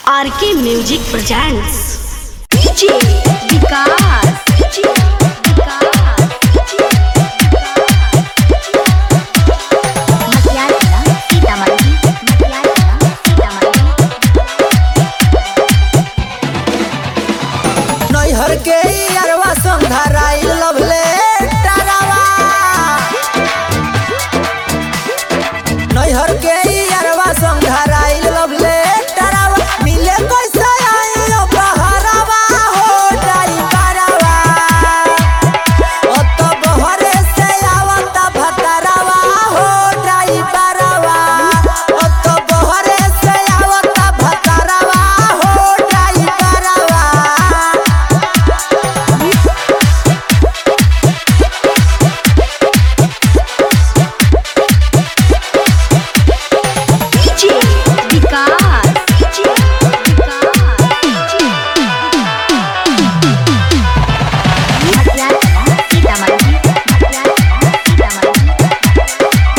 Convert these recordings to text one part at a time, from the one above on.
RK music presents DJ Vikas DJ Vikas Matiyala Sitamarhi Matiyala Sitamarhi नैहर के अरवा संधराई लभले डरावा नैहर के अरवा संधराई लभले डरावा मिले कैसे आई ओ बहरावा हो जाई करावा ओ तो बहरे से आवता भतरावा हो जाई करावा ओ तो बहरे से आवता भतरावा हो जाई करावा डीजे विकास डीजे विकास मटियाला सीतामढ़ी मटियाला सीतामढ़ी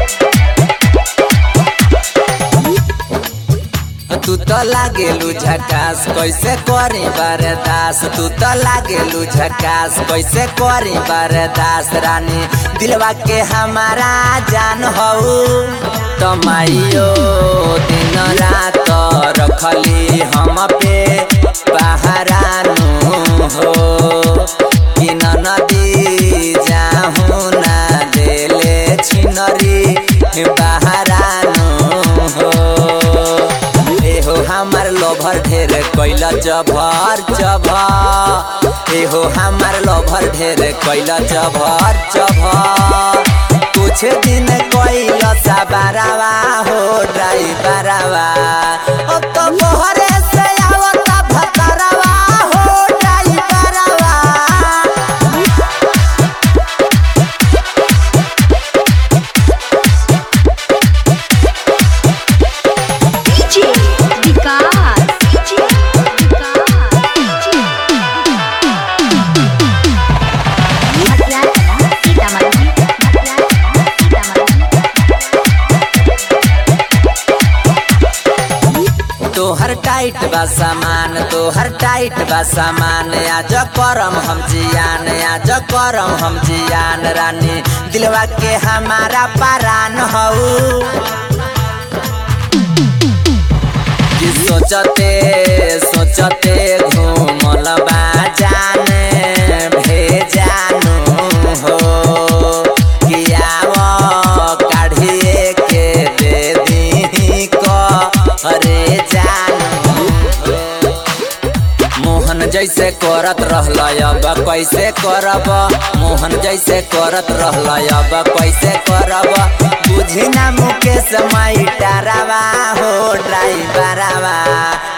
तू तो लागेलू झकास कैसे करी बरदास तू तो लागेलू झकास कैसे करी बरदास रानी दिलवा के हमारा जान हऊ तमाइयो दिन रात रखली हम पे बहरानू हो कि न नदी जाहू ना देले छिनरी बहरानू हो एहो हमार लोभर ढेर कैल जभर जभर एहो हमार लोभर ढेर कैल जभर जभर कुछ दिन कैल सबरावा हो ड्राइवरवा ओ तो मोहरे से आवता भतरवा हो ड्राइवरवा डीजे विकास डीजे विकास मटियाला सीतामढ़ी मटियाला सीतामढ़ी तोहर टाइट बा सामान तोहर टाइट बा सामान आज करम हम जियान आज करम हम जियान रानी दिलवा के हमारा परान हऊ कि सोचते सोचते घूमल बा जान भेजानु हो कि आव काढ़िए के दे दी करे जानू हो। मोहन जैसे करत रहल अब कैसे करब मोहन जैसे करत रहल अब कैसे करब बुझी ना मुकेश माई डरावा हो ड्राइवरवा